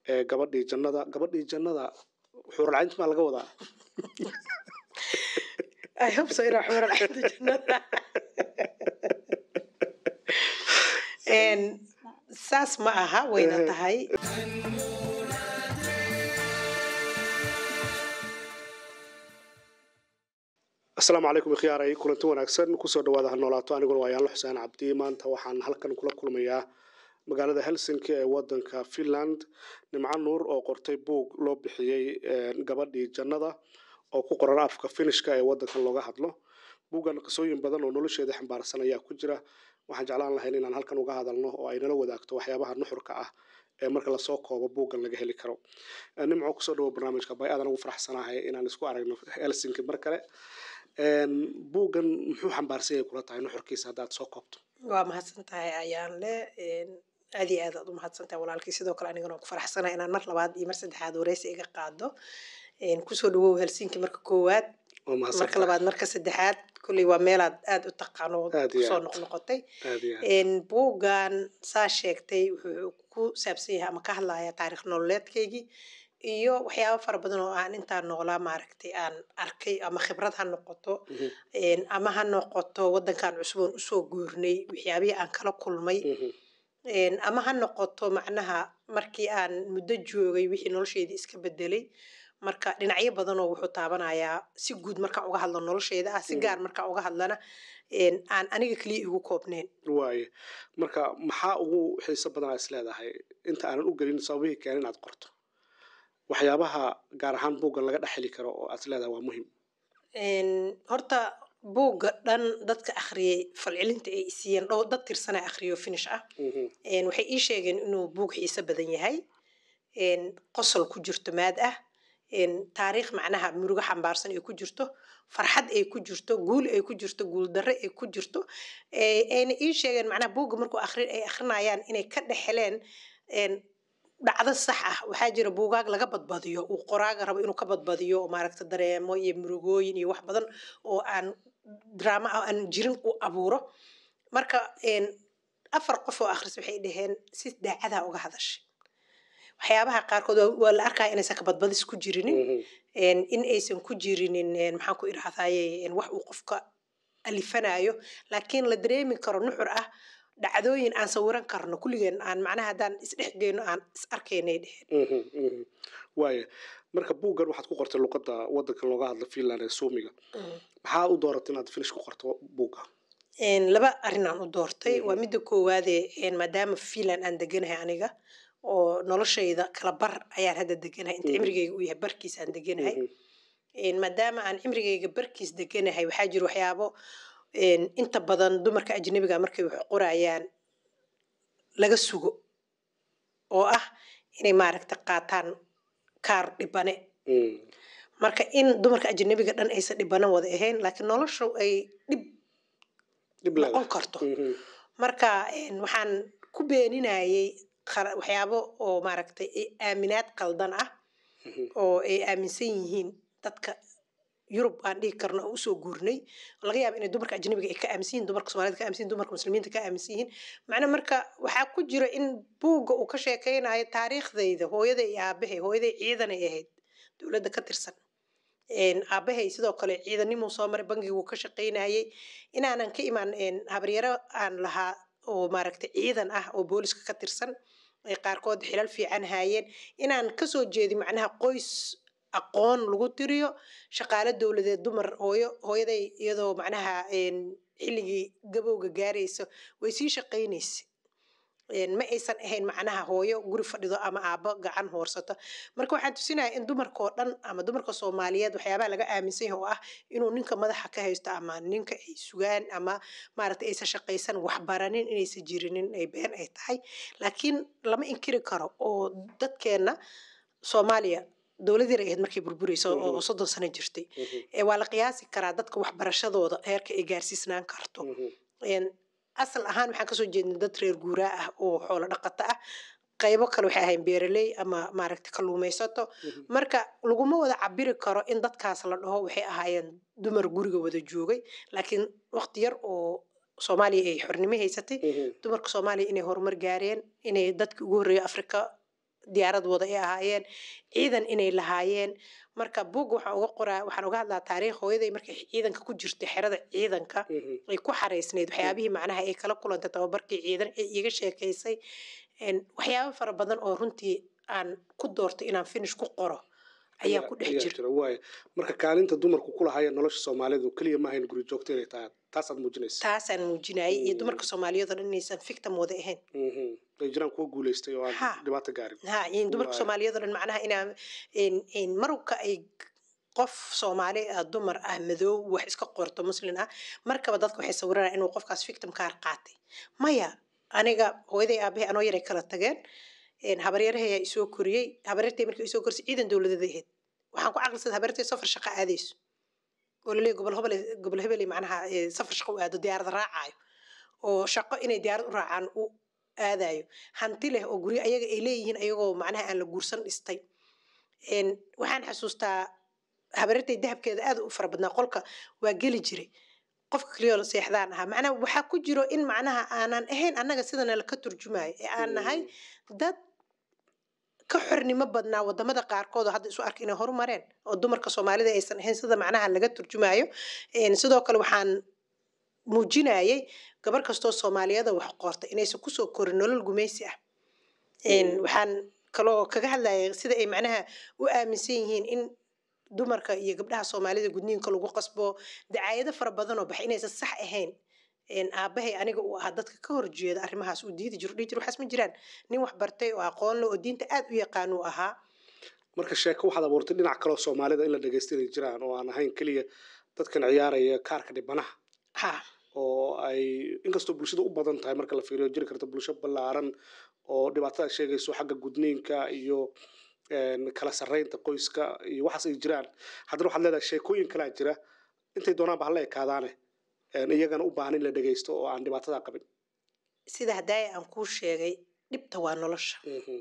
ee gabadhii jannada gabadhii jannada xuuralcaynti maa laga wadaa I hope so inaa xuura lacagta jannada Een, saas ma aha wayna tahay asalaamu calaykum ikhyaaray kulanti wanaagsan kusoo dhawaada ha noolaato aniguna waa yaanlo xuseen cabdi maanta waxaan halkan kula kulmayaa magaalada helsinki ee wadanka finland nimco nuur oo qortay buug loo bixiyey gabadhii jannada oo ku qoran afka finishka ee wadankan looga hadlo buuggan qisooyin badan oo nolosheeda xambaarsan ayaa ku jira waxaan jeclaan lahayn inaan halkan uga hadalno oo ay nala wadaagto waxyaabaha nuxurka ah ee marka lasoo koobo buuggan laga heli karo nimco kusoo dhawo barnaamijka bay aadan ugu faraxsanahay inaan isku aragno helsinki mar kale buuggan muxuu xambaarsan yahay kula tahay nuxurkiisa haddaad soo koobto waa mahadsan tahay ayaan le aad iyo aad aad u mahadsan tahay walaalkii sidoo kale anigana waan ku faraxsanahay inaan mar labaad iyo mar saddexaad wareysi iga qaado kusoo dhawow helsinki marka koowaad waa mahadsan marka labaad marka saddexaad kolley waa meelaad aad u taqaano oo Aad iyo kusoo aad. noqnoqotay aad iyo aad buuggan saa sheegtay wuxuu ku saabsan yahay ama ka hadlaya taariikh nololeedkaygii iyo waxyaabo fara badan oo aan intaan noolaa maaragtay aan arkay ama khibrad ha noqoto Mhm, een, ama ha noqoto wadankan cusub oon usoo guurnay waxyaabihii aan kala kulmay mhm, een, ama ha noqoto macnaha markii aan muddo joogay wixii nolosheedii iska bedelay marka dhinacyo badan oo wuxuu taabanayaa si guud markaan uga hadlo nolosheeda ah si Mhm. gaar markaan uga hadlana een, aan aniga keliya igu koobneen waaye marka maxaa ugu xiiso badan aa is leedahay inta aanan u gelin sababihii keen inaad qorto waxyaabaha gaar ahaan buuggan laga dhex heli karo oo aad is leedahay waa muhiim Een, horta buugga dhan dadka akhriyay falcelinta ay isiiyeen dhow dad tirsana akhriyo finish ah Mhm, Een, waxay ii sheegeen inuu buug xiiso badan yahay Een, qosol ku jirto maad ah Een, taariikh macnaha murugo xambaarsan ay ku jirto farxad ay ku jirto guul ay ku jirto guul darre ay ku jirto Ee, ayna ii sheegeen macnaha buugga markuu akhri ay akhrinayaan inay ka dhexeleen een, dhacdo sax ah waxaa jira buugaag laga badbadiyo uu qoraaga rabo inuu ka badbadiyo oo maaragta dareemo iyo murugooyin iyo wax badan oo aan drama ah aan jirin u abuuro marka een, afar qof oo akhris waxay dhaheen si daacadaa uga hadashay waxyaabaha qaarkood waa- waa la arkaya inaysan ka badbadis ku jirinin mhm, een, in aysan ku jirinin een, maxaan ku idhahdaye een, wax uu qofka alifanayo laakiin la dareemi karo nuxur ah dhacdooyin aan sawiran karno kulligeen aan macnaha haddaan isdhexgeyno aan is arkaynay dheheen mhm, mhm. waaye marka buuggan waxaad ku qortay luqadda wadankan looga hadlo finland ee suumiga maxaa u dooratay inaad finish ku qorto buugga Een, laba arrin aan u doortay Mhm. waa midda koowaade een, maadaama finland aan deganahay aniga oo noloshayda kala bar ayaan hadda deganahay inta Mhm. cimrigayga uu yahay barkiis aan deganahay Mhm, Een, maadaama aan cimrigayga barkiis deganahay waxaa jira waxyaabo een, inta badan dumarka ajnabiga markay wax qorayaan laga sugo oo ah inay maaragta qaataan kaar dhibane mhm, marka in dumarka ajnabiga dhan aysan dhibana wada ahayn laakiin noloshu ay dhib dhib noqon leedahay karto Mhm, marka een, waxaan ku beeninayay qara- waxyaabo oo maaragtay ay aaminaad qaldan ah mhm, oo ay aaminsan yihiin dadka yurub aan dhihi karno oo usoo guurnay laga yaaba inay dumarka ajnabiga ay ka aaminsan yihiin dumarka soomaalida ka aaminsan yihiin dumarka muslimiinta ka aaminsan yihiin macna marka waxaa ku jira in buugga uu ka sheekeynayo taariikhdayda hooyaday iyo aabahay hooyaday ciidanay ahayd dowladda ka tirsan Een, aabahay sidoo kale ciidanimuu soo maray bangiguu ka shaqeynayay inaanan ka imaan een, habaryaro aan lahaa oo maaragtay ciidan ah oo booliska ka tirsan ay qaarkood xilal fiican haayeen inaan kasoo jeedi macnaha qoys aqoon lagu tiriyo shaqaale dowladeed dumar hooyo hooyaday iyadoo macnaha een, xilligii gabowga gaarayso way sii shaqaynaysa Een, ma aysan ahayn macnaha hooyo guri fadhido ama aabbo gacan hoorsato marka waxaan tusinaya in dumarkao dhan ama dumarka soomaaliyeed waxyaabaha laga aaminsan yahay oo ah inuu ninka madaxa ka haysto ama ninka ay sugaan ama maaragtay aysan shaqaysan waxbaranin inaysan jirinin ay been ay tahay laakiin lama inkiri karo oo dadkeenna soomaaliya dowlad yar ay ahayd markay burburayso oo Mhm. soddon sano jirtay mhm, ee waa la qiyaasi karaa dadka waxbarashadooda heerka ay gaarsiisnaan karto mhm, Een, asal ahaan waxaan kasoo jeednay dad reer guuraa ah oo xoolo dhaqato ah qaybo kale waxay ahayn beeraley ama maaragta kalluumaysato mhm, marka laguma wada cabiri karo in dadkaas la dhaho waxay ahaayeen dumar guriga wada joogay laakiin waqti yar oo soomaaliya ay xornimo haysatay mhm, dumarka soomaaliya inay horumar gaareen inay dadki ugu horreeya afrika diyaarad wada ay ahaayeen ciidan inay lahaayeen marka buug waxaan uga qoraa waxaan uga hadlaa taariikh hooyaday markay ciidanka ku jirtay xerada ciidanka ay ku xareysnayd waxyaabihii macnaha ay kala kulantay tababarkii ciidan ee iiga sheekaysay waxyaabo fara badan oo runtii aan ku doortay inaan finish ku qoro ayaa ku dhex jira waaya marka kaalinta dumarku ku lahaayeen nolosha soomaalidu keliya ma ahayn guri joogto inay tahay taasaad muujinaysa taasaan muujinayay iyo dumarka soomaaliyeed oo dhan inaysan victim wada ahayn ay jiraan kuwa guulaystay oo Ha. aan dhibaato gaarin ha iyo dumarka Waay. soomaaliyeed oo dhan macnaha inaa in- in marka ay qof soomaali ah dumar ah madow wax iska qorto muslin ah markaba dadka waxay sawirana inuu qofkaas victim kaar qaatay maya aniga hooyaday aabahay anoo yaray kala tageen een, habaryarahay ayaa isoo koriyey habaryartay markii isoo korisay ciidan dowladeed ahayd waxaan ku caqlisaday habaryartay safar shaqo aadayso oo laleeyahy gobol hebel gobol hebeley macnaha ee, safar shaqo u aado diyaarada raacayo oo shaqo inay diyaarad u raacaan u aadayo hanti leh oo guryo ayaga ay leeyihiin ayagoo macnaha aan la guursan dhistay Een, waxaan xasuustaa habaryartay dahabkeeda aad u fara badnaa qolka waa geli jiray qofka keliya seexdaan ahaa macnaha waxaa ku jiro in macnaha aanan ahayn annaga sidana laka turjumayo ee aan nahay dad ka xornimo badnaa wadamada qaarkood oo hadda isu arka inay horumareen oo dumarka soomaalida aysan ahayn sida macnaha laga turjumayo Een, sidoo kale waxaan muujinayay gabar kastoo soomaaliyada wax qorta inaysan kusoo korin nolol gumaysi ah Een, Mm. waxaan kaloo kaga hadlayay sida ay macnaha u aaminsan yihiin in dumarka iyo gabdhaha soomaalida gudniinka lagu qasbo dacaayado fara badan oo baxa inaysan sax ahayn Een, aabahay aniga uu ahaa dadka ka horjeeda arrimahaas uu diidi jiro dhihi jiro waxaas ma jiraan nin wax bartay oo aqoon leh oo diinta aad u yaqaan uu ahaa marka sheeko waxaad abuurtay dhinac kaleo soomaalida in la dhegeysta inay jiraan oo aan ahayn keliya dadkan ciyaaraya kaarka dhibanaha ha oo ay inkastoo bulshada u badan tahay marka la fiiriyo jiri karta bulsho ballaaran oo dhibaatada sheegayso xagga gudniinka iyo een, kala sarreynta qoyska iyo waxaas ay jiraan haddana waxaad leedahay sheekooyin kalaa jira intay doonaanba hala ekaadaane een, iyagana u baahan in la dhegeysto oo aan dhibaatada qabin sida hadaaya aan kuu sheegay dhibta waa nolosha Mhm.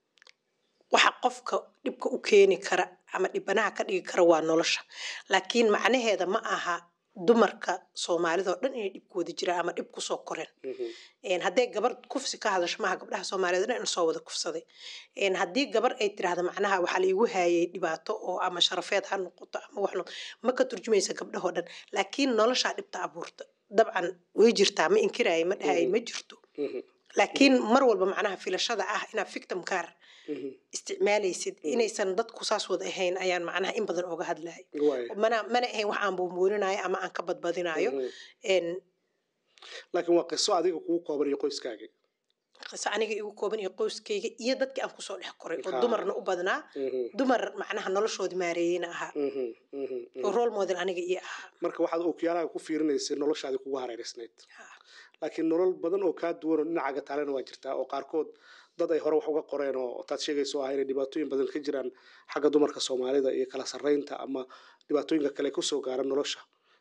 waxa qofka dhibka u keeni kara ama dhibanaha ka dhigi kara waa nolosha laakiin macnaheeda ma aha dumarka soomaalida oo dhan inay dhibkooda jiraan ama dhib kusoo koreen Mhm. Een, hadday gabar kufsi ka hadasho maaha gabdhaha soomaaliyeed oo dhan in soo wada kufsaday Een, haddii gabar ay tiraahdo macnaha waxaa laigu haayay dhibaato oo ama sharafeed ha noqoto ama wax noqoto ma ka turjumaysa gabdhahoo dhan laakiin noloshaa dhibta abuurta dabcan way jirtaa ma inkiraayo ma dhahayo ma jirto Mhm. laakiin mar walba macnaha filashada ah inaad victim kaar Mhm. isticmaalaysid inaysan dadku saas wada ahayn ayaan macnaha in badan oga hadlahay Waaya. mana mana ahayn wax aan buunbuuninayo ama aan ka badbadinayo Mhm. Een, laakiin waa qiso adiga kugu kooban iyo qoyskaagii qiso aniga igu kooban iyo qoyskayga iyo dadkii aan kusoo dhex koray oo Ha. dumarna u badnaa Mhm. dumar macnaha noloshoodii maareeyeyna ahaa Mhm. Mhm. Mhm. oo role model aniga iyo ahaa marka waxaad okyaalaha ku fiirinaysay noloshaadii kugu hareereysnayd Ha. laakiin nolol badan oo kaa duwan oo dhinacaaga taalena waa jirtaa oo qaarkood dad ay hore wax uga qoreen oo taad sheegayso ah inay dhibaatooyin badan ka jiraan xagga dumarka soomaalida iyo kala sarreynta ama dhibaatooyinka kale kusoo gaara nolosha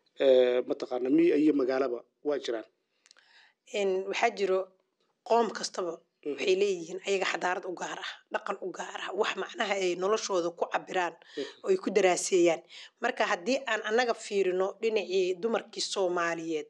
ee mataqaana miya iyo magaalaba waa jiraan Een, waxaa jiro qoom kastaba waxay leeyihiin ayaga xadaarad u gaar ah dhaqan u gaar ah wax macnaha ay noloshooda ku cabiraan oo ay ku daraaseeyaan marka haddii aan annaga fiirino dhinacii dumarkii soomaaliyeed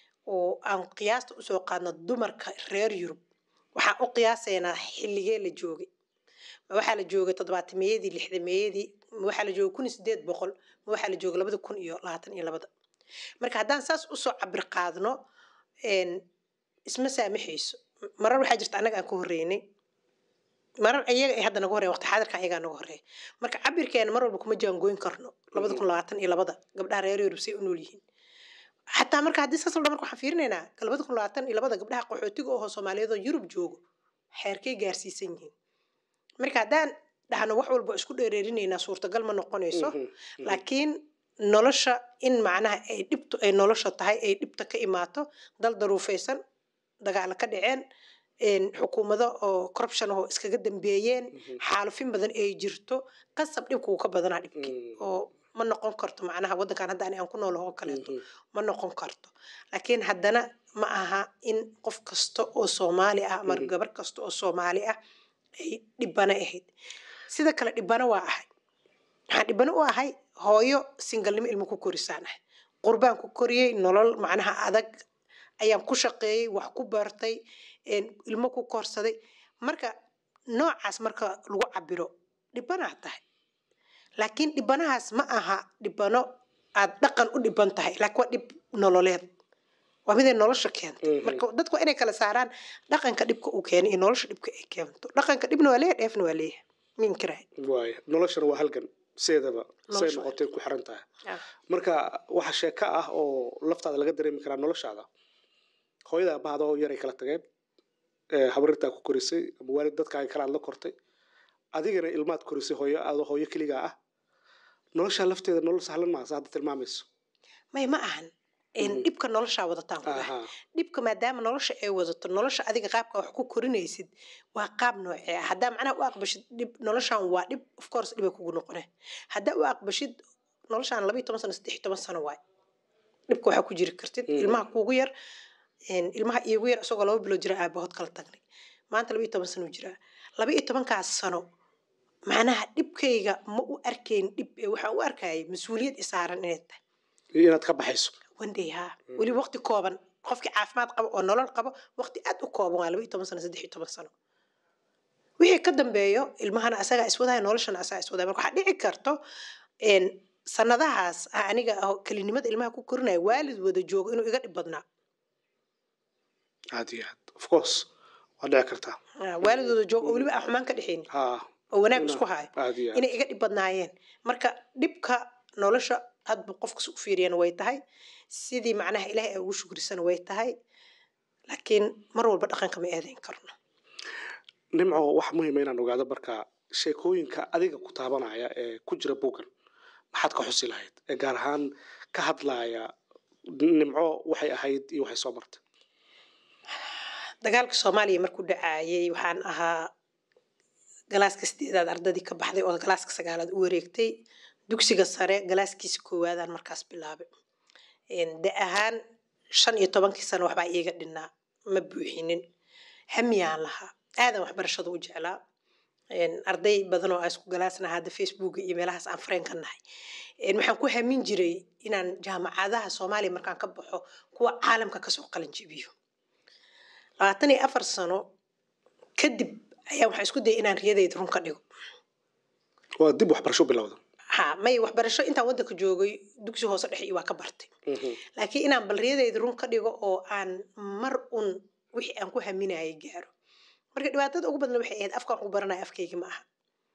oo aan qiyaasta usoo qaadno dumarka reer yurub waxaan u qiyaasaynaa xilligee la joogay ma waxaa la joogay toddobaatameyadii lixdameeyadii ma waxaa la joogay kun iyo sideed boqol ma waxaa la joogay labada kun iyo labaatan iyo labada marka haddaan saas usoo cabir qaadno een, isma saamaxayso marar waxaa jirta annaga aan ka horreynay marar iyaga ay hadda naga horreyn waqti xaadirka ayagaa naga horreeya marka cabirkeena mar walba kuma jaangooyin karno labada kun labaatan iyo labada gabdhaha reer yurub say u nool yihiin xataa marka haddii saas la dhaho marka waxaan fiirinaynaa labada kun labaatan iyo labada gabdhaha qaxootiga oo soomaaliyeed oo yurub joogo xeerkay gaarsiisan yihiin marka haddaan dhahno wax walba isku dheereerinaynaa suurtagal ma noqonayso Mhm. Mhm. laakiin nolosha in macnaha ay dhibtu ay nolosha tahay ay dhibta ka imaato dal daruufaysan dagaalo ka dhaceen een, xukuumado oo corruption oo iskaga dambeeyeen Mhm. xaalufin badan ay jirto qasab dhibku wuu ka badanaa dhibki Mhm. oo ma noqon karto macnaha waddankan hadda ani aan ku noolaho oo kaleeto Mhm. ma noqon karto laakiin haddana ma aha in qof kasta oo soomaali ah ama Mhm. gabar kasta oo soomaali ah ay dhibana ahayd sida kale dhibana waa ahay waxaan dhibano u ahay hooyo singalnimo ilmo ku korisaan ah qurbaan ku koriyey nolol macnaha adag ayaan ku shaqeeyey wax ku bartay een, ilmo ku korsaday marka noocaas marka lagu cabiro dhibanaad tahay laakiin dhibanahaas ma aha dhibano aad dhaqan u dhiban tahay laakiin waa dhib nololeed waa miday nolosha keentay Mhm. marka dadku waa inay kala saaraan dhaqanka dhibka uu keenay iyo nolosha dhibka ay keento dhaqanka dhibna waa leeyahay dheefna waa leeyahay minkirahay waaya noloshana waa halgan sideedaba say Nolosha waa noqotay ku xiran tahay marka waxa sheeko ah oo laftaada laga dareemi karaa noloshaada hooyada aabahada oo yaray kala tageen ee habarirtaa ku korisay ama waalid dadkaaga kale aad la kortay adigana ilmaad korisay hooyo adoo hooyo keligaa ah noloshaa lafteeda nolol sahlan maaha sa hadda tilmaamayso may ma ahan een, Mhm. dhibka noloshaa wadataan ku dhahay aha dhibka maadaama nolosha ay wadato nolosha adiga qaabka wax ku korinaysid waa qaab noocee ah haddaa macnaha u aqbashid dhib noloshan waa dhib of course dhibay kugu noqone haddaa u aqbashid noloshan laba iyo toban sano saddex iyo toban sano waay dhibka waxaa ku jiri kartid Mhm. ilmaha kuugu yar een, ilmaha iigu yar isagoo laba bilood jira aabahood kala tagnay maanta laba iyo toban sano jiraa laba iyo tobankaas sano macnaha dhibkayga ma u arkayn dhib ee waxaan u arkayay mas-uuliyad isaaran inay tahay iyo inaad ka baxayso wandhay haa weli waqti kooban qofkii caafimaad qabo oo nolol qabo waqti aad u kooban waa laba iyo toban sano saddex iyo toban sano wixii ka dambeeyo ilmahana asagaa iswadaya noloshana asagaa iswadaya marka waxaa dhici karto een, sanadahaas ah aniga ah kelinimada ilmaha ku korinaya waalid wada joogo inuu iga dhib badnaa aad iyo aad of course waa dhici kartaa Ah, waalid wada joogo oo weliba aan xumaan ka dhexaynin ha oo wanaag Ina- isku hayo aad iyo aad inay iga dhib badnaayeen marka dhibka nolosha hadba qofkas u fiiriyana way tahay sidii macnaha ilaahay ay ugu shukrisana way tahay laakiin mar walba dhaqanka ma eedayn karno nimco waxa muhiima inaan ogaado marka sheekooyinka adiga ku taabanaya ee ku jira buuggan maxaad ka xusi lahayd ee gaar ahaan ka hadlaaya nimco waxay ahayd iyo waxay soo martay dagaalka soomaaliya markuu dhacaayay waxaan ahaa galaaska sideedaad ardadii ka baxday oo galaaska sagaalaad u wareegtay dugsiga sare galaaskiisa koowaadaan markaas bilaabay Een, da ahaan shan iyo tobankii sano waxbaa iiga dhinnaa ma buuxinin hamiyaan lahaa aadan waxbarashada u jeclaa Een, arday badan oo aan isku galaasnaha hadda facebook iyo meelahaas aan fareen ka nahay Een, waxaan ku hamin jiray inaan jaamacadaha soomaaliya markaan ka baxo kuwa caalamka kasoo qalin jebiyo labaatan iyo afar sano kadib ayaa waxaan isku dayay inaan riyadayda run ka dhigo waa dib waxbarasho bilowda ha may waxbarasho intaan waddanka joogay dugsi hoose dhexe iyo waa ka bartay laakiin inaan bal riyadayda run ka dhigo oo aan mar un wixii aan ku haminayay gaaro marka dhibaatada ugu badan waxay ahayd afkaan ku baranaya afkayga ma aha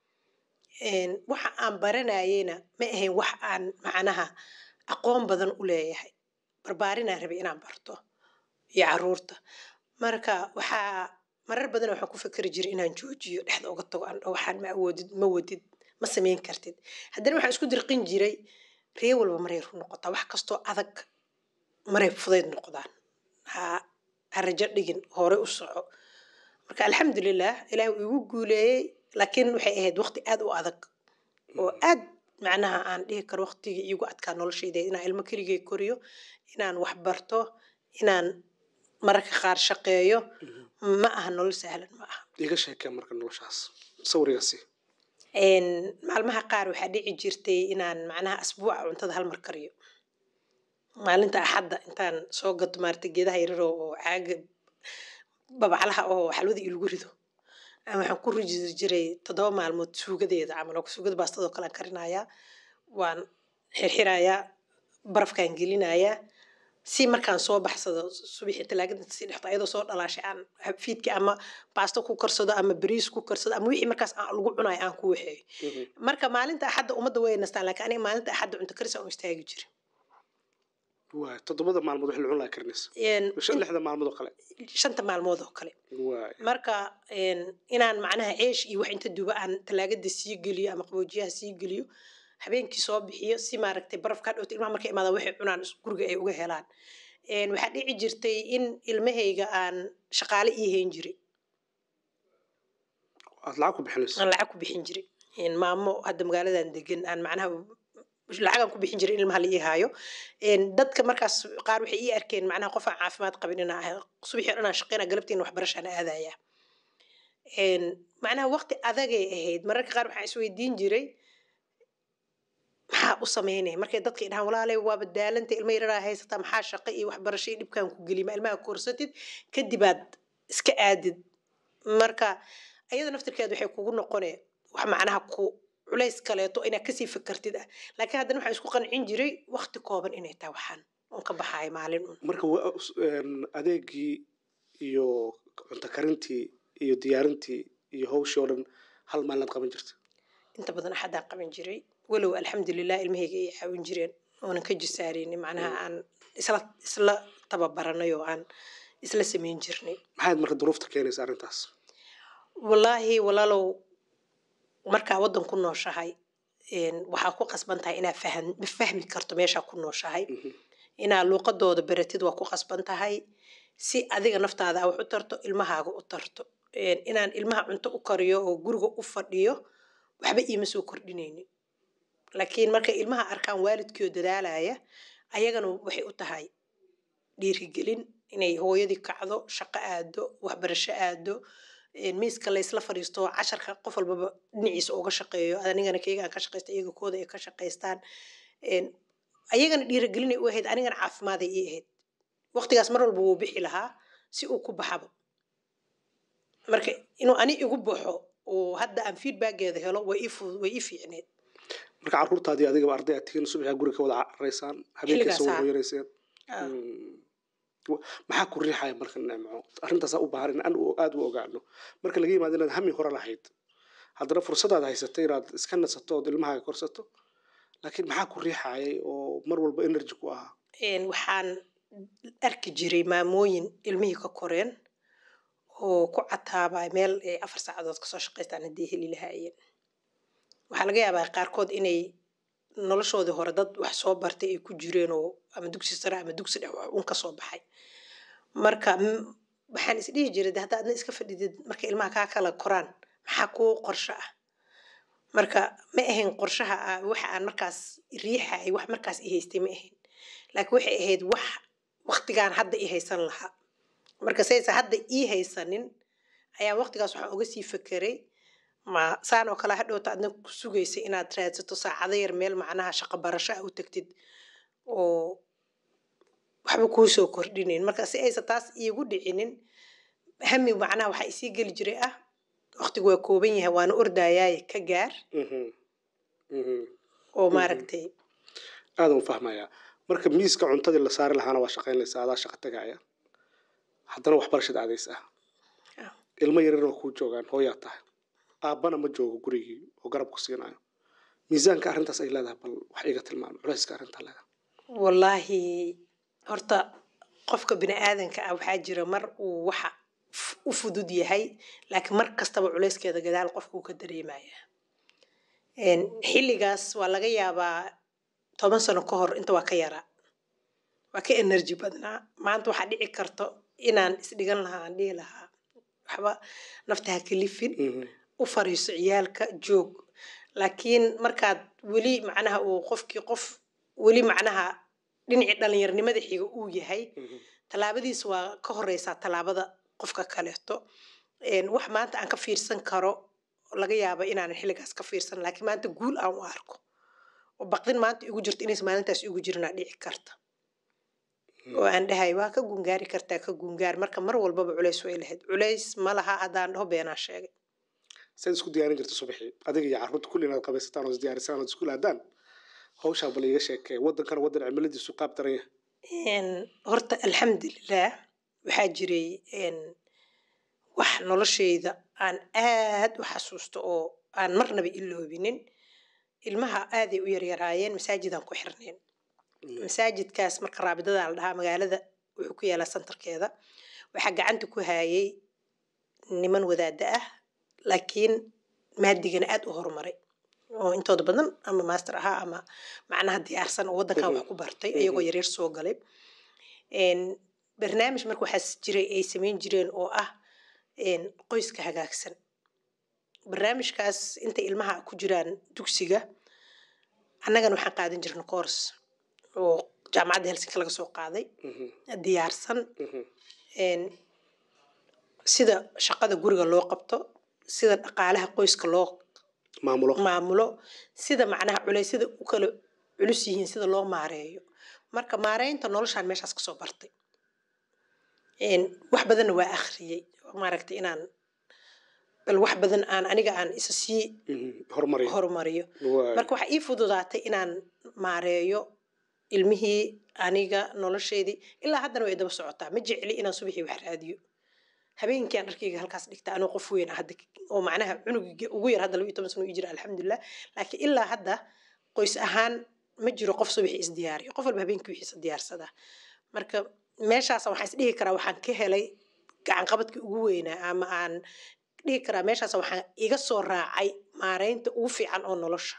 Een, waxa aan baranayena ma ahayn wax aan macnaha aqoon badan u leeyahay barbaarinaan rabay inaan barto iyo caruurta marka waxaa marar badan waxaan ku fikri jiray inaan joojiyo dhexda uga tago aan dhaho waxaan ma awoodid ma wadid ma samayn kartid haddana waxaan isku dirqin jiray ree walba maray run noqotaa wax kastoo adag maray fudayd noqdaan ha ha rajo dhigin hore u soco marka alxamdulilah ilaah uu igu guuleeyey laakiin waxay ahayd waqti aad u adag oo aad macnaha aan dhihi karo waqtigii iigu adkaa noloshayda inaan ilmo keligay koriyo inaan wax barto inaan mararka qaar shaqeeyo ma aha nolol sahlan ma aha iga sheekee marka noloshaas sawrigaasi Een, maalmaha qaar waxaa dhici jirtay inaan macnaha asbuuca cuntada hal mar kariyo maalinta axadda intaan soo gato maarata geedaha yararoo oo caaga babaclaha oo xalwada ilagu rido aan waxaan ku riji jiray toddoba maalmood suugadeeda camal oo suugada baastadoo kale aan karinayaa waan xirxirayaa barafkaan gelinayaa si markaan soo baxsado subaxii talaagada si dhexto ayadoo soo dhalaashay aan fiidki ama baasto ku karsado ama bariis ku karsado ama wixii markaas aan lagu cunayo aan ku waxeeyo marka maalinta axadda ummadda way nastaan laakiin aniga maalinta axadda cunto karis aan u istaagi jirin waay toddobada maalmood wax la cun laha karinaysa Een, shan lixda maalmood oo kale shanta maalmood oo kale waay marka een, inaan macnaha ceesh iyo wax inta duba aan talaagada sii geliyo ama qaboojiyaha sii geliyo habeenkii soo bixiyo si maaragtay barafka dhowta ilmaha markay imaadaan waxay cunaan is- guriga ay uga helaan Een, waxaa dhici jirtay in ilmahayga aan shaqaale ii hayn jiray aad lacag ku bixinayso aan lacag ku bixin jiray Een, maamo hadda magaaladan degan aan macnaha lacagaan ku bixin jiray in ilmaha la ii haayo Een, dadka markaas qaar waxay ii arkeen macnaha qof aan caafimaad qabin inaan ahay subaxii o dhan aan shaqeyna galabtiina waxbarashaan aadaya Een, macnaha waqti adagay ahayd mararka qaar waxaan isweydiin jiray maxaa u sameynaya markay dadka idhahaan walaalay waaba daalanta ilma yararaa haysataa maxaa shaqo iyo waxbarasho iyo dhibkaan ku gelima ilmaha korsatid kadibaad iska aadid marka ayada naftirkeeda waxay kugu noqone wax macnaha ku culays kaleeto inaad kasii fakartid ah laakiin haddana waxaan isku qancin jiray waqti kooban inay tahay waxaan oon ka baxayo maalin un marka wa- een, adeegii iyo cunto karintii iyo diyaarintii iyo hawshii oo dhan hal maalinaad qaban jirta inta badan axadaan qaban jiray walow alxamdulilah ilmahayga ay caawin jireen oonan ka jisaareynin macnaha aan isla isla tababaranay oo aan isla samayn jirnay maxaad marka duruufta keenaysa arrintaas wallaahi walaalow markaa waddan ku nooshahay een, waxaa ku qasban tahay inaad fahan fahmi karto meeshaa ku nooshahay Mhm. inaad luuqadooda baratid waa ku qasban tahay si adiga naftaada aa wax u tarto ilmahaaga u tarto Een, inaan ilmaha cunto u kariyo oo guriga u fadhiyo waxba iima soo kordhinaynin laakiin markay ilmaha arkaan waalidkii oo dadaalaya ayagana waxay u tahay dhiirigelin inay hooyadii kacdo shaqo aado waxbarasho aado een, miiska laysla fadhiisto casharka qof walbaba dhinaciisa uga shaqeeyo anigana keyga aan ka shaqaysta iyaga kooda ay ka shaqaystaan Een, ayagana dhiirigelinay u ahayd anigana caafimaaday ii ahayd waqtigaas mar walba wuu bixi lahaa si uu ku baxabo marka inuu ani igu baxo oo hadda aan feedbackeeda helo way ii fudud way ii fiicneed marka carruurtaadii adigaba arday aad tihiin subaxaa guriga ka wada caraysaan habeenkiisa Xilligaas, wada haa. hoyanayseen Ah. Mm. Wa- maxaa ku riixaya marka nimco arrintaasaa u baahan in aan u- aad u ogaano marka laga yimaado inaad hami hore lahayd haddana fursadaad haysatay inaad iska nasato ood ilmahaaga korsato laakiin maxaa ku riixayay oo mar walba energy ku ahaa Een, waxaan arki jiray maamooyin ilmihii ka koreen oo ku cataabay meel ay afar saacadood kasoo shaqaystaan haddii heli lahaayeen waxaa laga yaabaa qaarkood inay noloshoodii hore dad wax soo bartay ay ku jireen oo ama dugsi sare ama dugsi dhex wax un kasoo baxay marka m- waxaan isdhihi jiray de hadda adna iska fadhidid marka ilmaha kaa kala koraan maxaa kuu qorsho ah marka ma ahayn qorshaha ah waxa aan markaas riixay wax markaas i haystay ma ahayn laakiin waxay ahayd wax waqtigaan hadda i haysan lahaa marka saysa hadda ii haysanin ayaa waqtigaas waxaan uga sii fekeray ma saan oo kale hadhowta adna ku sugaysa inaad raadsato saacado yar meel macnaha shaqo barasho ah u tagtid oo waxba kuu soo kordhinayn marka si aysa taas iigu dhicinin hami macnaha waxaa isii geli jiray ah waqtigu waa kooban yahay waana ordayaaye ka gaar Mhm. Mhm. oo maaragtay aadan u fahmayaa marka miiska cuntadii la saari lahaana waa shaqaynaysaa adaa shaqa tagaya haddana waxbarashada aadays ah Ah. ilmo yaryar oo kuu joogaan hooyaa tahay aabbana ma joogo gurigii oo garab ku siinayo miisaanka arrintaas ay leedahay bal wax iga tilmaam culayska arrintaa leedahay wallaahi horta qofka bini aadanka ah waxaa jira mar uu waxa f- u fudud yahay laakiin mar kastaba culayskeeda gadaal qofka uu ka dareemaya Een, xilligaas waa laga yaabaa toban sano ka hor inta waa ka yaraa waa ka energy badnaa maanta waxaa dhici karto inaan isdhigan lahaa aan dhihi lahaa waxba nafta ha kalifin Mhm. u fariiso ciyaalka joog laakiin markaad weli macnaha uu qofkii qof weli macnaha dhinacii dhallinyarnimada xiga uu yahay Mhm. tallaabadiis waa ka horeysaa tallaabada qofka kaleeto Een, wax maanta aan ka fiirsan karo laga yaaba inaanan xilligaas ka fiirsan laakiin maanta guul aan u arko oo baqdin maanta igu jirto inaysan maalintaas igu jirinaa dhici karta oo aan dhahay waa ka gungaari kartaa ka gungaar marka mar walbaba culays way lahayd culays ma laha haddaan dhaho beenaa sheegay saad isku diyaarin jirta subaxii adiga iyo carruurta kulli inaad qabaysataan oo isdiyaarisaan ood isku laadaan hawshaa bal iiga sheekee waddankana waddan cimiladiisu qaab daran yahay Een, horta alxamdulilah waxaa jiray een, wax noloshayda aan aad u xasuusto oo aan marnaba iloobinin ilmaha aaday u yaryaraayeen masaajidaan ku xirneen masaajidkaas marka raabidada la dhahaa magaalada wuxuu ku yaalaa santarkeeda waxaa gacanta ku hayay niman wadaada ah laakiin maadigana aad u horumaray oo intooda badan ama master ahaa ama macnaha diyaarsan oo waddankan wax ku bartay iyagoo yaryar soo galay Een, barnaamij marka waxaas jiray ay samayn jireen oo ah een, qoyska hagaagsan barnaamijkaas inta ilmaha ku jiraan dugsiga annagana waxaan qaadan jirna course oo jaamacadda helsinki laga soo qaaday Mhm. diyaarsan Mhm. een, sida shaqada guriga loo qabto sida dhaqaalaha qoyska loo maamulo maamulo sida macnaha culeysyada u kala culus yihiin sida loo maareeyo marka maareynta noloshaan meeshaas kasoo bartay Een, wax badanna waa akhriyey maaragtay inaan bal wax badan aan aniga aan isa sii Mhm. horumariyo horumariyo Waay. marka waxaa ii fududaatay inaan maareeyo ilmihii aniga nolosheedii ilaa haddana way daba socotaa ma jecli inaan subaxii wax raadiyo habeenkii aan dharkayga halkaas dhigta anoo qof weyn ah hadda oo macnaha cunuga ugu yar hadda laba iyo toban sano ii jira alxamdulilah laakiin ilaa hadda qoys ahaan ma jiro qof subaxii isdiyaariyo qof walba habeenkii wixiisa diyaarsadaa marka meeshaas waxaan isdhihi karaa waxaan ka helay gacan qabadkii ugu weynaa ama aan dhihi karaa meeshaas waxaan iga soo raacay maareynta ugu fiican oo nolosha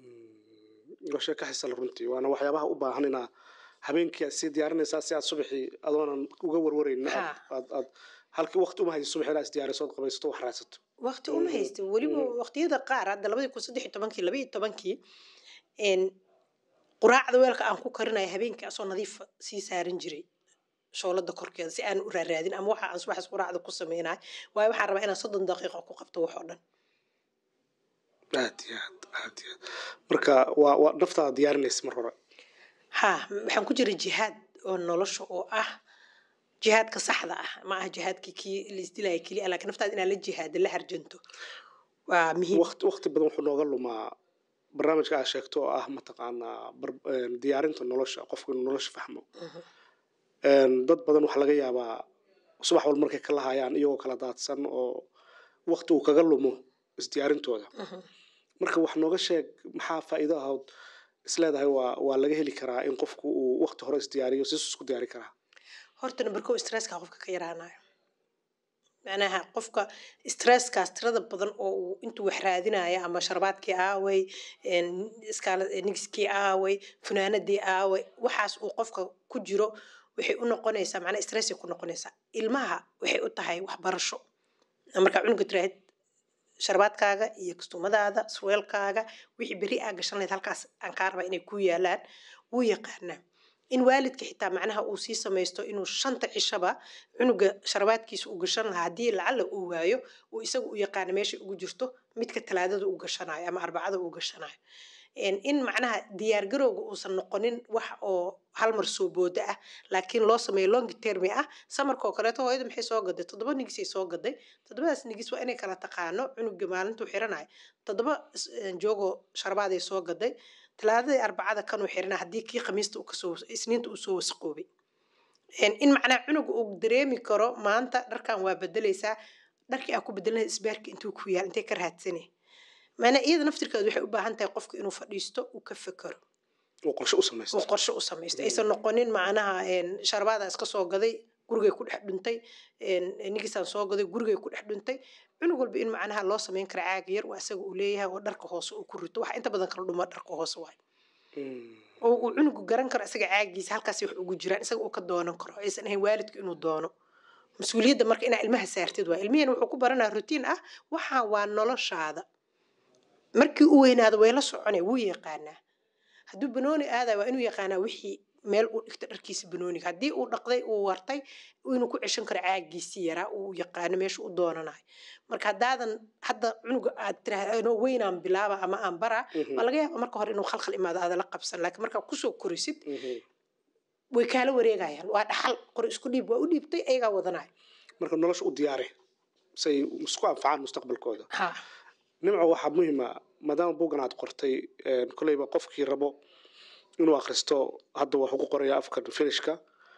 waa sheeko xisal runtii waana waxyaabaha u baahan inaa habeenkii aad sii diyaarinaysaa si aad subaxii adoonan uga warwaraynin aad Ha. aad aad halkii waqti uma haysa subaxii inaad isdiyaariso ood qabaysato wax raadsato waqti uma Mhm. haysta weliba Mhm. waqtiyada qaar hadda labadii kun saddex iyo tobankii laba iyo tobankii een, quraacda weelka aan ku karinayo habeenkii asoo nadiifa sii saaran jiray shoolada korkeeda si aan u raaraadin ama waxa aan subaxaas quraacda ku sameynayo waayo waxaan rabaa inaan soddon daqiiqo ku qabto wax oo dhan aad iyo aad aad iyo aad marka waa waa naftaada diyaarinaysa mar hore ha waxaan ku jira jihaad oo nolosha oo ah jihaadka saxda ah ma aha jihaadkii kii la isdilaya keliya laakiin naftaada inaad la jihaada la harjanto waa muhiim waqti waqti badan wuxuu nooga lumaa barnaamijka aad sheegto oo ah mataqaanaa bar- een, diyaarinta nolosha qofku inuu nolosha fahmo Mhm. Een, dad badan waxaa laga yaabaa subax walba markay ka lahayaan iyagoo kala daadsan oo waqti uu kaga lumo isdiyaarintooda Mhm. marka wax nooga sheeg maxaa faa'iido ahood isleedahay waa waa laga heli karaa in qofku uu waqti hore isdiyaariyo sisu isku diyaari karaa horta number kow stresska qofka ka yaraanayo macnaha qofka stresskaas tirada badan oo uu intuu wax raadinayo ama sharbaadkii aaway een, iskaala- nigiskii aaway funaanadii aaway waxaas uu qofka ku jiro waxay u noqonaysaa macnaha stressay ku noqonaysaa ilmaha waxay u tahay waxbarasho markaa cunuga tiraahid sharbaadkaaga iyo kastuumadaada surweelkaaga wixii beri aa gashan lahayd halkaas aan kaa rabaa inay ku yaalaan wuu yaqaanaa in waalidka xitaa macnaha uu sii samaysto inuu shanta cishaba cunuga sharbaadkiisa uu gashan lahaa haddii lacala uu waayo uu isaga u yaqaano meeshay ugu jirto midka talaadada uu gashanayo ama arbacada uu gashanayo En in macnaha diyaargarowga uusan noqonin wax oo hal mar soo booda ah laakiin loo sameeyo long termi ah samarkoo kaleeto hooyada maxay soo gaday toddoba nigisay soo gaday toddobadaas nigis waa inay kala taqaano cunuga maalintuu xiranayo toddoba is- een, joogoo sharbaaday soo gaday talaadadii arbacada kanuu xirana haddii kii khamiista uu kasoo isniinta uu soo wasaqoobay En in macnaha cunuga uu dareemi karo maanta dharkan waa bedelaysaa dharkii aa ku bedelana isbaarki intuu ku yaal intay ka raadsane maanaa iyada naftirkeedu waxay u baahan tahay qofka inuu fadhiisto uu ka fekero oo qorshe u samaysto uu qorshe u samaysto aysan noqonin macnaha een, sharbaada iska soo gaday gurigay ku dhex dhuntay een, nigisaan soo gaday gurigay ku dhex dhuntay cunug walba in macnaha loo samayn kara caag yar waa isaga uu leeyahay oo dharka hoose uu ku rito waxa inta badan kala dhuma dharka hoose waay Mm. oo uu cunugu garan karo isaga caagiisa halkaas wax ugu jiraan isaga uu ka doonan karo aysan ahayn waalidku inuu doono mas-uuliyadda marka inaa ilmaha saartid waa ilmihiina wuxuu ku baranaa rutiin ah waxaa waa noloshaada markii u weynaado way la soconay wuu yaqaanaa hadduu banooni aadayo waa inuu yaqaanaa wixii meel uu dhigto dharkiisa banooniga haddii uu dhaqday uu wartay inuu ku ceshan karo caagiisii yaraa uu yaqaano meesha u doonanayo marka haddaadan hadda cunuga aad tiraahdo "Anoo weynaan bilaaba ama aan baraa Mhm. waa laga yaaba marka hore inuu khalkhal imaado aada la qabsan laakiin markaa kusoo korisid Mhm. way kaala wareegayaan waa dhaxal qori isku dhiib waa u dhiibtay ayagaa wadanaya marka nolosha u diyaari say isku anfacaan mustaqbalkooda ha nimco waxaa muhiima maadaama buuggan aad qortay een, kolleyba qofkii rabo inuu akhristo hadda waxuu ku qoraya afkan finishka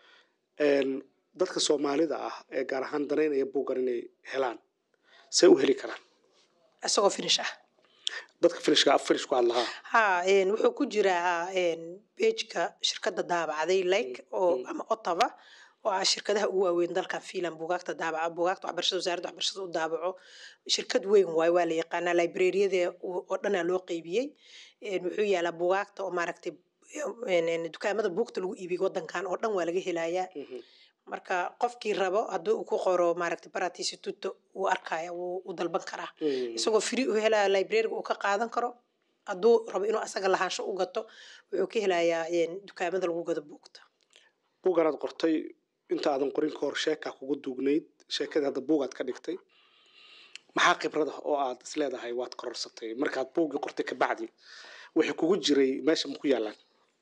Een, dadka soomaalida ah ee gaar ahaan danaynaya buuggan inay helaan say u heli karaan isagoo finish ah dadka finishka af finish ku hadlahaa ha een, wuxuu ku jiraa bejka shirkadda daabacday like oo ama ottawa oo ah shirkadaha ugu waaweyn dalkan fiilan buugaagta daabaca buugaagta waxbarashada wasaaradda waxbarashada u daabaco shirkad weyn waayo waa la yaqaanaa librariyada oo dhanaa loo qeybiyey Een, wuxuu yaalaa buugaagta oo maaragtay een, een, dukaamada buugta lagu iibiyo wadankan oo dhan waa laga helayaa Mhm. marka qofkii rabo haddii uu ku qoro maaragtay baratisututo wuu arkaya wuu u dalban karaa Mhm. isagoo free u helaya librariga uu ka qaadan karo hadduu rabo inuu asaga lahaansho u gato wuxuu ka helayaa een, dukaamada lagu gado buugta buuggan aad qortay inta aadan qorin ka hor sheekaa kugu duugnayd sheekadii hadda buugaad ka dhigtay maxaa khibrada oo aad isleedahay waad kororsatay markaad buuggii qortay kabacdi wixii kugu jiray meesha ma ku yaalaan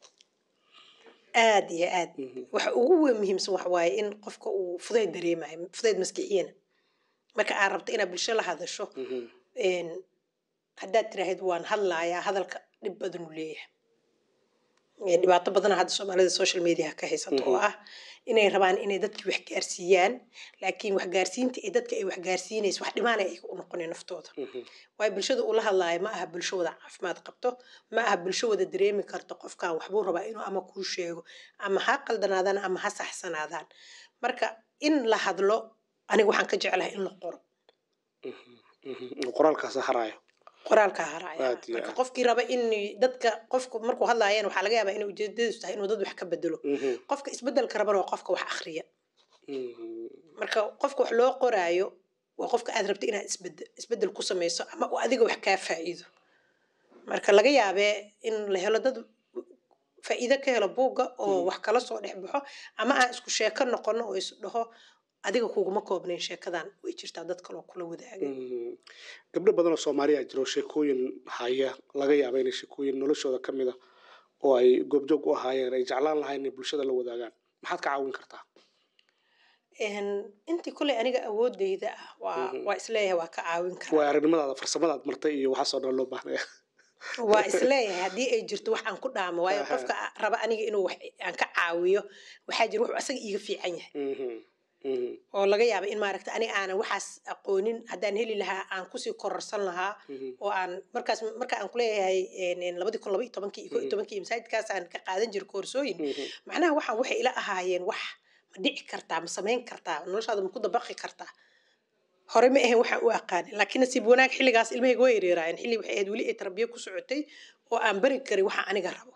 aad iyo aad Mhm. waxa ugu weyn muhiimsan waxa waaye in qofka uu fudayd dareemayo fudayd maskixiyana marka aad rabto inaad bulsho la hadasho een, haddaad tiraahid waan hadlayaa hadalka dhib badan uu leeyahay Ee, dhibaato badana hadda soomaalida social media ka haysato oo ah inay rabaan inay dadki wax gaarsiiyaan laakiin waxgaarsiinta ee dadka ay waxgaarsiinayso wax dhimaana ay u noqoneen naftooda waayo bulshada ula hadlaayo ma aha bulsho wada caafimaad qabto ma aha bulsho wada dareemi karto qofkan waxbuu rabaa inuu ama kuu sheego ama ha qaldanaadaan ama ha saxsanaadaan marka in la hadlo aniga waxaan ka jeclahay in la qoro qoraalkaas haraayo qoraalka haraya Aad iyo marka aad. qofkii raba in dadka qofku markuu hadlaayeen waxaa laga yaabaa inay ujeedadiisu tahay inuu dad wax ka bedelo qofka isbedelka rabana waa qofka wax akhriya marka qofka wax loo qoraayo waa qofka aad rabto inaad isbedel isbedel ku samayso ama uu adiga wax kaa faa'iido marka laga yaabee in la helo dad faa'iido ka helo buugga oo Mhm. wax kala soo dhex baxo ama aan isku sheeko noqono oo is dhaho adiga kuguma koobnayn sheekadan way jirtaa dad kaloo kula wadaagay gabdho badan oo soomaaliya jiro sheekooyin haya laga yaaba inay sheekooyin noloshooda ka mid a oo ay goobjoog u ahaayeen ay jeclaan lahayn inay bulshada la wadaagaan maxaad ka caawin kartaa Een, intii kuley aniga awoodeyda ah waa Mhm. waa isleeyahay waa ka caawin waa karaa aragnimadaada farsamadaad martay iyo waxaasoo dhan loo baahnaya waa isleeyahay haddii ay jirto wax aan ku dhaamo waayo Aha. qofka raba aniga inuu wax aan ka caawiyo waxaa jira wuxuu asaga iiga fiican yahay Mhm, mhm, oo laga yaaba in maaragta aniga aanan waxaas aqoonin haddaan heli lahaa aan kusii kororsan lahaa mhm, oo aan markaas marka aan kuleeyahay een, een, labadii kun laba iyo tobankii iyo koo iyo Mhm. tobankii masaajidkaas aan ka qaadan jiray koorsooyin mhm. macnaha waxaan waxay ila ahaayeen wax ma dhici kartaa ma samayn kartaa noloshaada ma ku dabaqi kartaa hore ma ahayn waxaan u aqaanin laakiin nasiib wanaag xilligaas ilmahayga way yareeraayeen xilli waxay ahayd weli ay tarbiya ku socotay oo aan bari karin waxa aniga rabo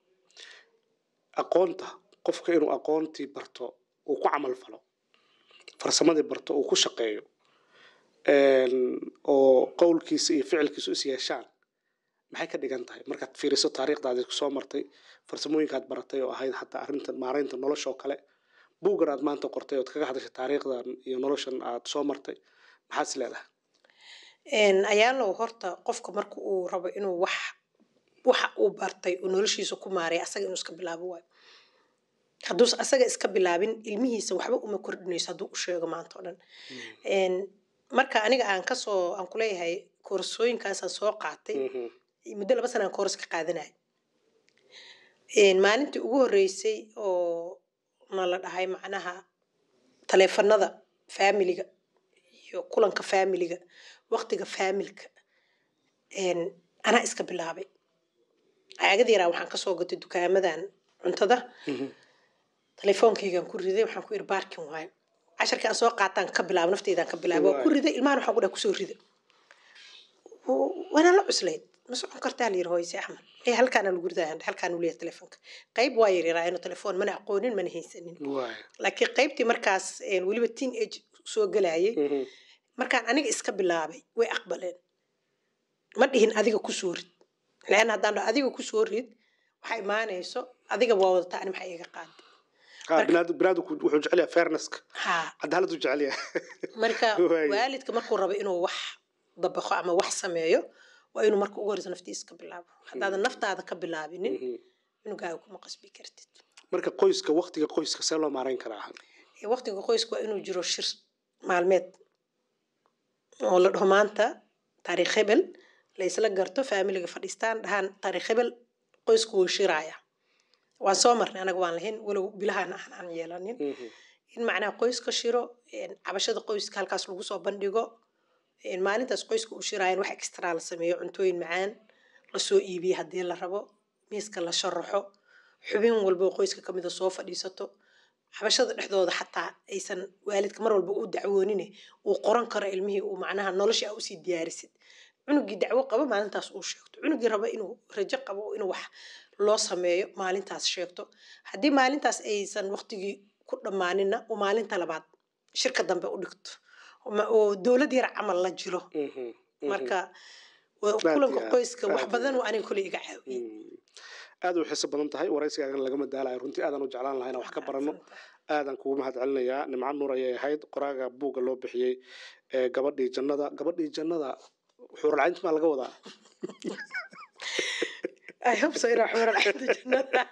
aqoonta qofka inuu aqoontii barto uu ku camal falo farsamadii barto uu ku shaqeeyo een, oo qowlkiisa iyo ficilkiisu is yeeshaan maxay ka dhigan tahay markaad fiiriso taariikhdaadii kusoo martay farsamooyinkaad baratay oo ahayd xataa arrintan maaraynta nolosha oo kale buuggan aad maanta qortay ood kaga hadashay taariikhdan iyo noloshan aad soo martay maxaad is leedahay Een, ayaalow horta qofka marka uu rabo inuu wax waxa uu bartay uu noloshiisa ku maareeya asaga inuu iska bilaabo waayo hadduus asaga iska bilaabin ilmihiisa waxba uma kordhinayso hadduu u sheego maanta oo dhan Een, marka aniga aan kasoo aan kuleeyahay koorsooyinkaasaan soo qaatay Mhm, muddo laba sana aan kooras ka qaadanaya maalintii ugu horreysay oo na la dhahay macnaha taleefanada faamiliga iyo kulanka faamiliga waqtiga faamilka anaa iska bilaabay caagada yaraa waxaan kasoo gatay dukaamadan cuntada mhm, telefoonkaygaan ku riday waxaan ku iri baarkin waayo casharkii aan soo qaataan ka bilaabo nafteydaan ka bilaabo waa ku Waay. riday ilmahan waxaan ku dhaha kusoo rida waana la cuslayd ma socon kartaa la yiri hooyse axmed ee halkaana lagu ridaa halkaan uu leeyahay telefoonka qayb waa yaryaraayeen inuu telefoon mana aqoonin mana haysanin waay, laakiin qaybtii markaas een, weliba teen age soo galayay mhm, markaan aniga iska bilaabay way aqbaleen ma dhihin adiga kusoo rid lan haddaan dhaho adiga kusoo rid waxaa imaanayso adiga waa wadataa ani maxaa iga qaada Ah, binaad- binaadamku wuxuu jecel yahay fairnesska haa cadaaladdu jecel yahay marka Waay. waalidka markuu rabo inuu wax dabaqo ama wax sameeyo waa inuu marka ugu horeysa naftiisa ka bilaabo haddaadan naftaada ka bilaabinin Mhm. cunugaaga kuma qasbi kartid marka qoyska waktiga qoyska see loo maarayn karaa Ee, waqtiga qoyska waa inuu jiro shir maalmeed oo la dhaho maanta taariikh hebel la isla garto faamiliga fadhiistaan dhahaan taariikh hebel qoysku wuu shiraaya waan soo marnay anaga waan lahayn walow bilahaan aan aan yeelanin Mhm, in macnaha qoyska shiro een, cabashada qoyska halkaas lagu soo bandhigo een, maalintaas qoyska uu shiraayan wax extra la sameeyo cuntooyin macaan lasoo iibiyo haddii la rabo miiska la sharaxo xubin walba oo qoyska kamida soo fadhiisato cabashada dhexdooda xataa aysan waalidka mar walba u dacwoonine uu qoran karo ilmihii uu macnaha noloshii aa usii diyaarisid cunugii dacwo qabo maalintaas uu sheegto cunugii raba inuu rajo qabo inuu wax loo sameeyo maalintaas sheegto haddii maalintaas aysan waqtigii ku dhammaaninna uu maalinta labaad shirka dambe u dhigto Ma- oo dowlad yar camal la jiro mhm, mhm. marka waa Aad iyo kulanka aad, qoyska wax aad iyo badan aad. uu aniga koley iga caawiyey Mm. aad u xiiso badan tahay waraysigaagan lagama daalayo runtii aadaan u jeclaan lahaa inaan wax ka barano aadaan kugu mahad celinayaa nimco nuur ayay ahayd qoraaga buugga loo bixiyey ee gabadhii jannada gabadhii jannada wuxuu ralcaynti maa laga wadaa I hope so inaa xuura dhexda jannada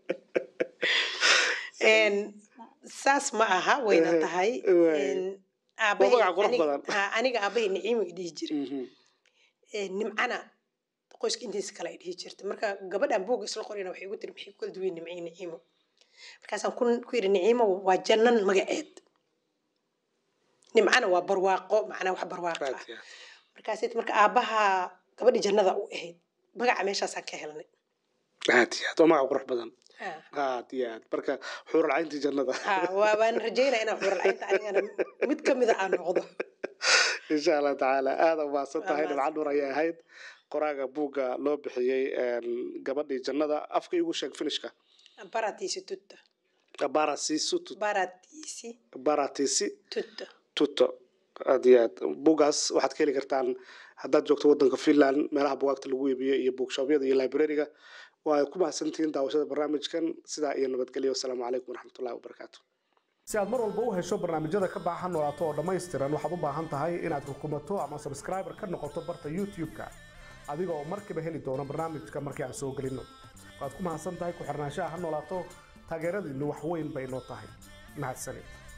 Een, saas ma aha wayna Eh, tahay waay. Een, aabahay magac qurux aniga- badan. haa, aniga aabahay niciimo i dhihi jiray Mhm. Ee, nimcana qoyska intiisa kale ay dhihi jirtay marka gabadhan buugga isla qorayna waxay igu tiri maxay ku kala duwan nimco iyo niciimo markaasaan ku ku yidhi niciimo waa jannan magaceed nimcana waa barwaaqo macnaa wax barwaaqo Aad ah iyo aad. markaas marka aabaha gabadhi jannada u ahayd magaca meeshaasaan ka helnay aad iyo aad waa magac qurux badan Haa. aad iyo aad marka xuuralcayntii jannada haa waa waan rajaynaa inaan xuralcaynta anigana mid ka mida aan noqdo insha allah tacaala aada umahadsan tahay Waa dhibca nuur ayay ahayd qoraaga buugga loo bixiyey een, gabadhii jannada afka igu sheeg finishka baratiisi tutta baratisi baratiisi baratisi tutta tuto aad iyo aad buuggaas waxaad ka heli kartaan haddaad joogto wadanka finland meelaha bugaagta lagu iibiyo iyo bookshobyada iyo librariga waa ku mahadsantihiin daawashada barnaamijkan sidaa iyo nabadgelyo wasalaamu calaykum waraxmatullahi wabarakaatu si aad mar walba u hesho barnaamijyada ka baxa noolaato oo dhammaystiran waxaad u baahan tahay inaad rukumato ama subscriber ka noqoto barta youtube-ka adiga oo markiiba heli doono barnaamijka markii aan soo gelinno waad ku mahadsan tahay ku xirnaanshaha ha noolaato taageeradiinnu wax weyn bay noo tahay mahadsanid